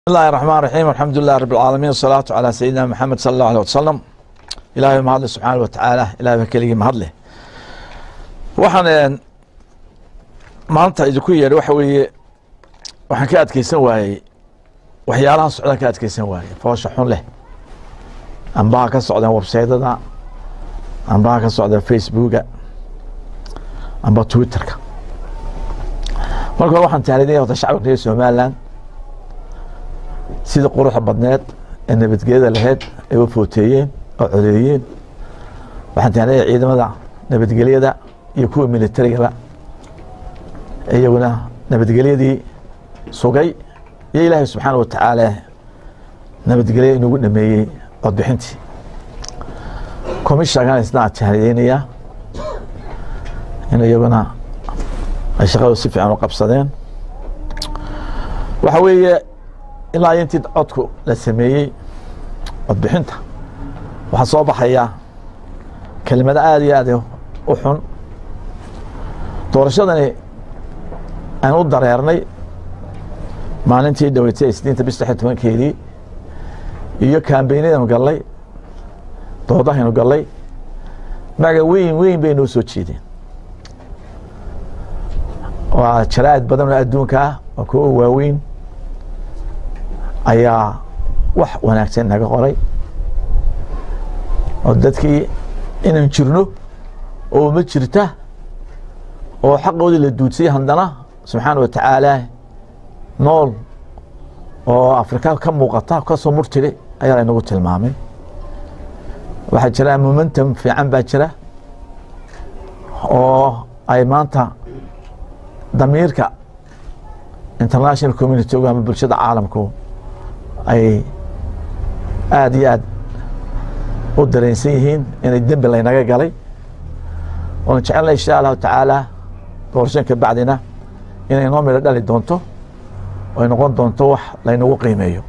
bismillahi raxmaan raxiim alxamdulilah rab alcaalamiin wasalaatu calaa sayidina maxamed sala allahu aleh wasalam ilahay mahadle subxaana wa tacaala ilahay baa keligii mahadleh waxaan maanta idinku yeedhay waxa weeye waxaan ka adkeysan waayey waxyaalahan socdaan ka adkeysan waayey foosha xun leh ambaha ka socdeen websaydada ambaha ka socdeen facebooka amba twitterka marka hore waxaan tahnidinaya horta shacabka reer somaliland sidii quruxda badneed ee nabadgelyada lahayd ay u footeeyeen oo codeeyeen waxaan tahnidaya ciidamada nabadgelyada iyo kuwa militarigaba iyaguna nabadgelyadii sugay iyo ilaahay subxaana wa tacaala nabadgelya inugu dhameeyey codbixintii commishankan isna tahnideynayaa in iyaguna ay shaqadu si fiican u qabsadeen waxa weeye ilaa intii codku la sameeyey codbixinta waxaa soo baxaya kelimado aada iyo aad u xun doorashadani aan u dareernay maalintii dhaweytay isniinta bis lix tobankeedii iyo kambeynadanu gallay doodahaynu gallay maga weyn weyn bay noo soo jeedeen waa jaraa'id badan oo adduunka ah oo kuwa waaweyn ayaa wax wanaagsan naga qoray oo dadkii inaan jirno oo ma jirta oo xaqoodii la duudsiyay haddana subxaana wa tacaala nool oo afrika ka muuqata kasoo murtiri ayaa laynagu tilmaamay waxaa jira momentum fiican baa jira oo ay maanta damiirka international community ama bulshada caalamku ay aada iyo aad u dareensan yihiin inay dembi laynaga galay oona jecelna insha allahu tacaala doorashanka bacdina inay noo midho dhali doonto ay noqon doonto wax laynagu qiimeeyo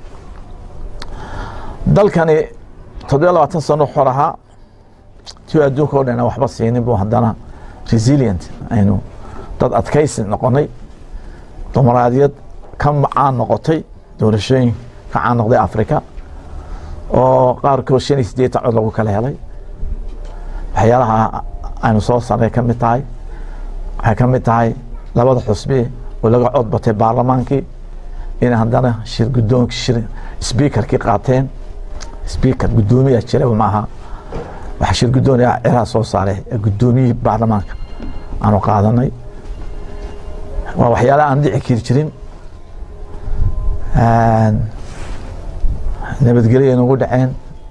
dalkani toddobiya labaatan sano xor ahaa tiu adduunka o dhan aan waxba siinin bu haddana resilient aynu dad adkaysi noqonay dumaraadiyad ka macaan noqotay doorashooyin ka caan noqday africa oo qaarkood shan iyo siddeetan cod lagu kala helay waxyaalaha aynu soo sarnay ka mid tahay waxay ka mid tahay labada xusbi oo laga cod batay baarlamaankii inay haddana shir guddoonk shir sbiikarkii qaateen sbiikar guddoomiyaa jira maaha waxa shir guddooniya ciraha soo saaray guddoomiyihii baarlamaanka aanu qaadanay waa waxyaalaha aan dhici kiri jirin nabadgelya inagu dhaceen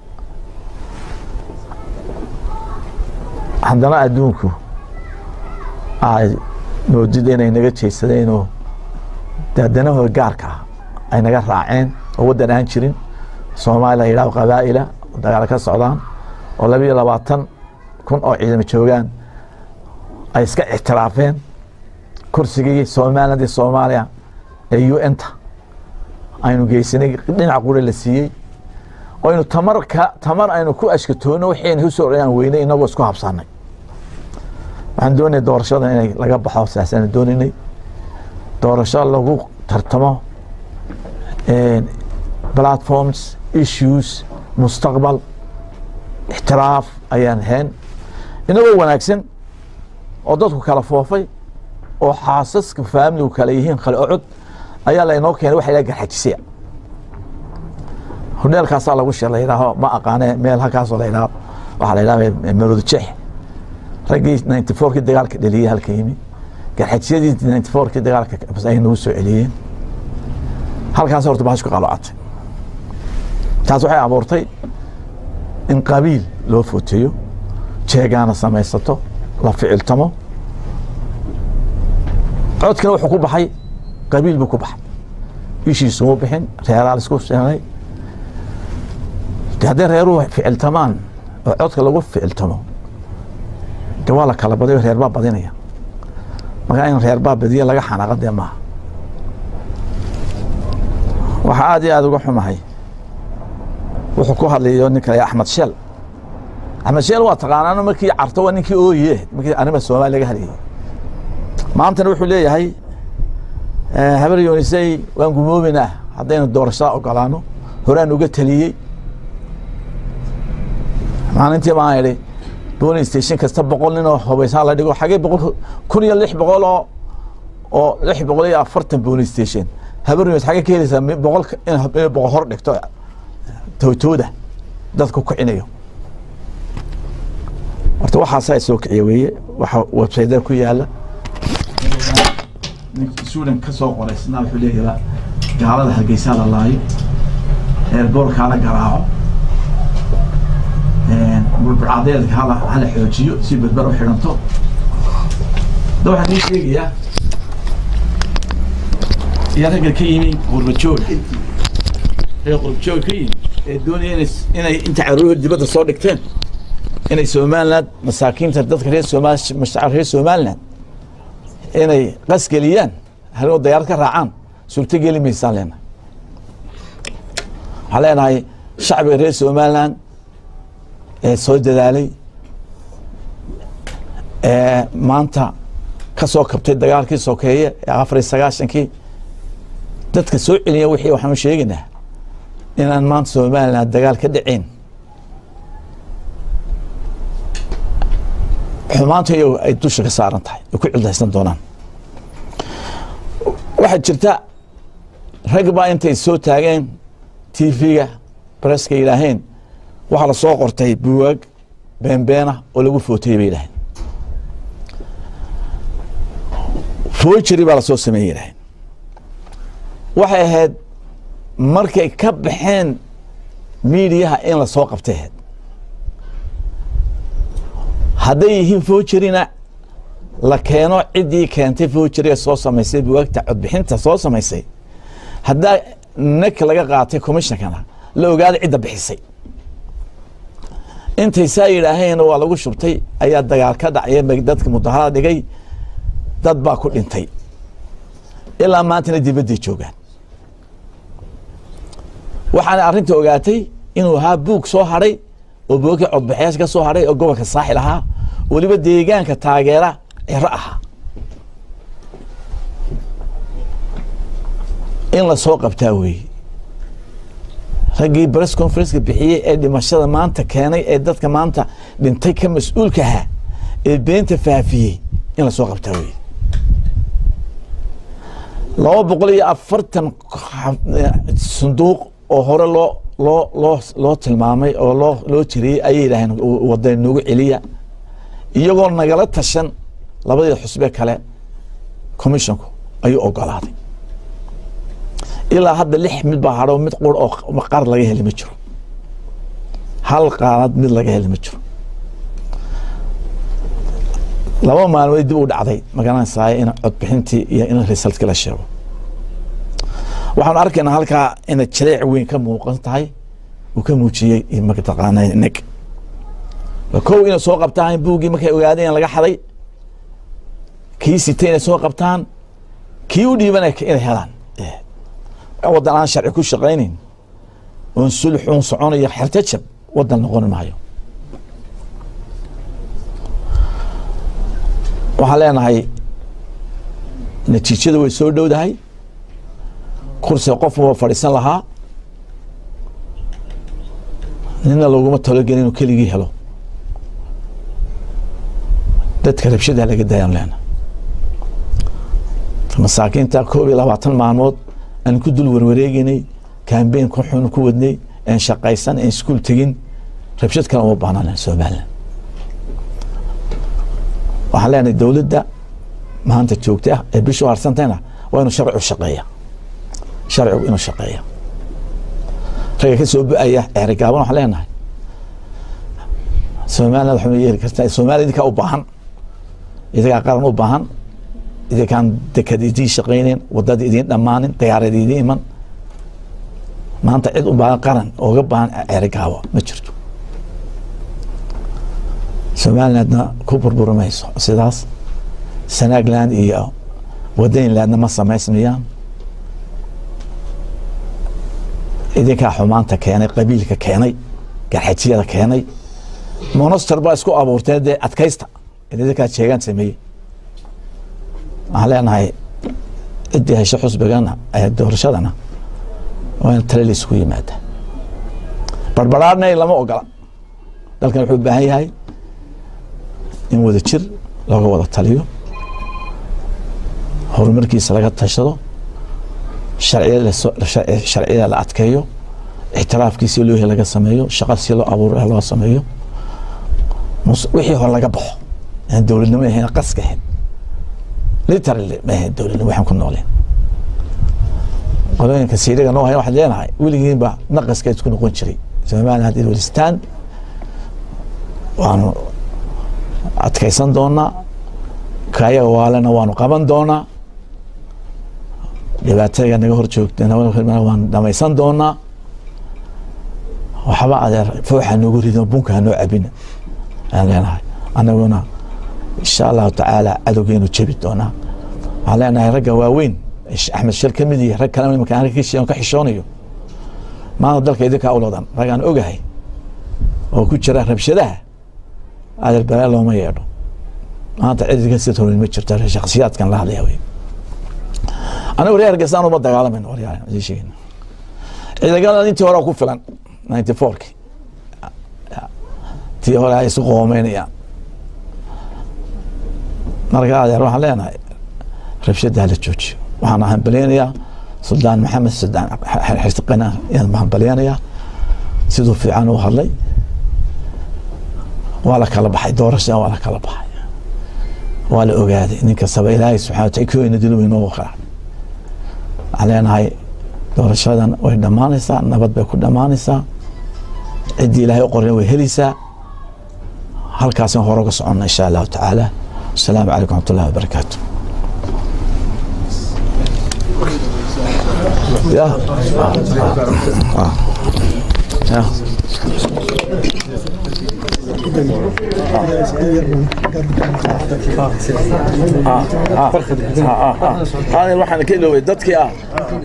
haddana adduunku ay moodid inay naga jeysadeenoo dadanahooda gaarka ah ay naga raaceen oo waddan aan jirin soomaaliya la yidhahdo qabaa'ila oo dagaalo ka socdaan oo laba iyo labaatan kun oo ciidamo joogaan ay iska ictiraafeen kursigii somaliland iyo soomaaliya ee u n ta aynu geysanay dhinac qura la siiyey oo aynu tamar ka tamar aynu ku ashkatoonno waxayna usoo aan weynay inagoo isku habsanay waxaan doonaya doorashada inay laga baxo saasaan doonaynay doorasho lagu tartamo platforms issues mustaqbal ixtiraaf ayaan hayn inagoo wanaagsan oo dadku kala foofay oo xaasaska faamiligu kale yihiin kale ocod ayaa laynoo keenay waxa yidhaha garxajisiya hodheelkaasaa lagu shir la yidhaaho ma aqaane meel halkaasoo la yidhaho waxaa la yidhaha maroodjeex raggii ninety fourkii dagaalka dheliyey halka yimi garxajisiyadii ninety fourkii dagaalka ay nagu soo celiyeen halkaas horta bahasku qalocatay taas waxay abuurtay in qabiil loo footeeyo jeegaana samaysato la ficiltamo codkina wuxuu ku baxay qabiil buu ku baxay ishiisuma bixin reeraa laisku seenay de hadday reeruhu ficiltamaan oo codka lagu ficiltamo de waa la kala badayo reer baa badinaya markaa in reer baa badiya laga xanaaqa dee maaha waxaa aada iyo aada uga xumahay wuxuu ku hadlayo ninka la axmed sheel axmed sheel waa taqaanaano markii carto waa ninkii ooye markii arrima soomaaliya laga hadlayay maantana wuxuu leeyahay habar yoonisay waan gumoominaa haddaynu doorashada ogolaano horaan uga taliyey maalintii baan idhi booling station kasta boqol nin oo hubaysaa la dhigo xagee boqol kun iyo lix boqol oo oo lix boqol iyo afartan booling station habarnimes xagee ka helaysaa mi- boqol in in boqol hor dhigto tootooda dadku kicinayo horta waxaasaa soo kiciya weeye waxa websayda ku yaala ninka suudan ka soo qoraysnaa wuxuu leeyahay gaalada hargeysaa la laayo eerboorkaa la garaaco bulbulcadeedka hala hala xoojiyo si badbar u xidhanto da waxaan ii sheegayaa iyo ragga ka yimi qurbajoog ee qurbajoog ka yimi ee doonaya inay inay inta caruur dibadda soo dhigteen inay somaliland masaakiinta dadka reer somaal mashacir reer somaliland inay qasgeliyaan haloo dayaarad ka raacaan suurto geli maysaan leenahay waxaan leenahay shacbiga reer somaliland ee soo dadaalay ee maanta ka soo kabtay dagaalkii sokeeye ee afar iyo sagaashankii dadka soo celiya wixii waxaanu sheegaynaa inaan maanta somaliland dagaal ka dhacayn xumaanta iyago ay dusha ka saaran tahay ay ku cildaysan doonaan waxaa jirta rag baa intay soo taageen tv-ga bareska yidhaaheen waxaa la soo qortay buwaag beenbeena oo lagu footayey bay yidhaheen foojiri baa lasoo sameeyey yidhaheen waxay ahayd markay ka baxeen miidiyaha in la soo qabtay ahayd hadday yihiin foojirina la keeno ciddii keentay foojiriga soo samaysay buwaagta codbixinta soo samaysay haddaa nek laga qaatay commishonkana la ogaada cidda bixisay intay saa yidhaaheen waa lagu shubtay ayaa dagaal ka dhacya dadka mudaharada dhigay dad baa ku dhintay ilaa maantana dibadday joogaan waxaana arrinta ogaatay inuu ahaa buug soo hadhay oo buugkii codbaxyaasha ka soo hadhay oo gobolka saaxil ahaa weliba deegaanka taageera ciro ahaa in la soo qabtaa weeye raggii bress conferenceka bixiyey ee dhimashada maanta keenay ee dadka maanta dhintay ka mas-uulka ahaa ee beenta faafiyey in la soo qabtaa weeye laba boqol iyo afartan sanduuq oo hore loo loo loo loo tilmaamay oo loo loo jiriyey ayay yidhaaheen wada noogu celiya iyagoo nagala tashan labadii xusbe kale commissionku ayuu ogolaaday ilaa hadda lix mid baa hadho mid qur oo qaar laga heli ma jiro hal qaanad mid laga heli ma jiro laba maalmood dib u dhacday magaranaysaay in codbixintii iyo in resultkii la sheego waxaanu arkaynaa halkaa inay jaleec weyn ka muuqan tahay uu ka muujiyey mataqaana neg kow inay soo qabtaan buuggii markay ogaadeen laga xaday kii sitay inay soo qabtaan kii u dhiiban inay helaan waddan aan sharci ku shaqaynayn oon sulx uun soconayo xertajab waddan noqon maayo waxaan leenahay natiijada way soo dhowdahay kursiga qof waa fadhiisan lahaa nina laguma talogelin inuu keligii helo dadka rabshada laga daayaan leena masaakiinta koob iyo labaatan maalmood aan ku dul warwareegeynay kambeyn ku xun ku wadnay aan shaqaysan aan iskuul tegin rabshad kale uma baahnan somaliland waxaan leenahay dowladda maanta joogta ah ee bishu harsantayna waa inuu sharcigu shaqeeya sharcigu inuu shaqeeya ragga ka soo bu-aya ceerigaaban waxaan leenahay somaliland waxma yeeli kartaa somaliya idinkaa u baahan idinkaa qaran u baahan idinkaan dekad idiin shaqaynayn wadada idiin dhammaanin dayaarad idiin iman maanta cid u baahan qaran ooga baahan ceerigaabo ma jirto somalilandna ku burburi mayso sidaas sanaagland iyo wadaynlandna ma samaysmayaan idinkaa xumaanta keenay qabiilka keenay garxajiyada keenay monoster baa isku abuurteen dee adkaysta idinkaa jeegaan sameeyey waxaan leenahay ciddii hesho xusbigana doorashadana waa in tale laysku yimaada barbaraarna lama ogola dalkan wuxuu u baahan yahay in wada jir looga wada taliyo horumarkiisa laga tashado sharciyada la adkeeyo ixtiraafkiisi loo laga sameeyo shaqa si loo abuur loo sameeyo wixii hore laga baxo aan dowladnimo ahayn qaska ahayn literally ma ahayn dowladnimo waxaan ku nooleen qolooyinka siiriga noo haya waxaad leenahay weligiinba naqaska isku noqon jiray somaliland haddii welistaan waanu adkaysan doonaa kaayaga waalena waanu qaban doonaa dhibaataga naga hor joogtana waan dhamaysan doonaa waxba adeer fooxa noogu rido bunka hanoo cabina aan leenahay anaguna insha allahu tacaala cadowgeenu jebi doonaa waxaan leenahay ragga waaweyn axmed shir ka mid yahay rag kalena imanka aan ka xishoonayo maanta dalka idinkaa uloodan rag aan ogahay oo ku jira rabshadaha adeer balaa looma yeedho maanta cid idinka sii horin ma jirto shakhsiyaadkan la hadlaya wey anigu reer hargeysaan uma dagaalamayno waryaal idin sheegayna ciidagaladan intii hore ku filan ninety fourki tii hore ay isu qoomeynayaan marka adeer waxaan leenahay rabshadaha la joojiyo waxaan hambaleynayaa suldaan maxamed suldaan xirtiqana ayaan hambaleynayaa siduu fiican u hadlay waa la kala baxay doorashada waa la kala baxay waa la ogaaday nin kastaba ilaahay subxana wataala kooyna dilo inoogu qara waxaan leenahay doorashadan way dhammaanaysaa nabad bay ku dhammaanaysaa ciddii ilaahay u qorina way helaysaa halkaasaan hore uga soconna insha allahu tacaala asalaamu calaykum raxmat ullahi wabarakaatu ya ya waxaan ka iloobay dadkii ah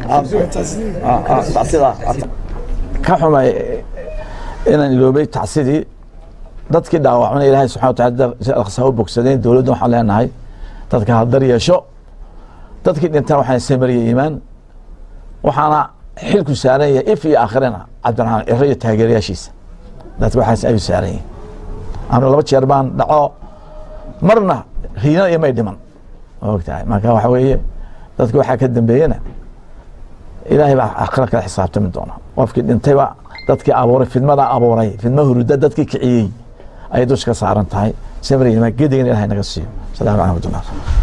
tacsida ka xumay inaan iloobay tacsidii dadkii dhaawacmana ilaahay subxana wataala aqsaa u bogsadeen dowladda waxaan leenahay dadka hadar yeesho dadkii dhintaan waxaan samariya iimaan waxaana xilku saaran yahay if iyo aakhirana cabdiraxmaan ciro iyo taageerayaashiisa dadka waxaas ayuu saaran yihin anu laba jeer baan dhaco marna riina iyo may dhiman ogtahay marka waxa weeye dadka waxaa ka dambeeyena ilaahay baa aakhira kala xisaabtami doona qofkii dhintayba dadkii abuuray fidmada abuuray fidma huruda dadkii kiciyey ayay dusha ka saaran tahay samriya gedigan ilahay naga siiyo asalaamu calaykum waraxmatullah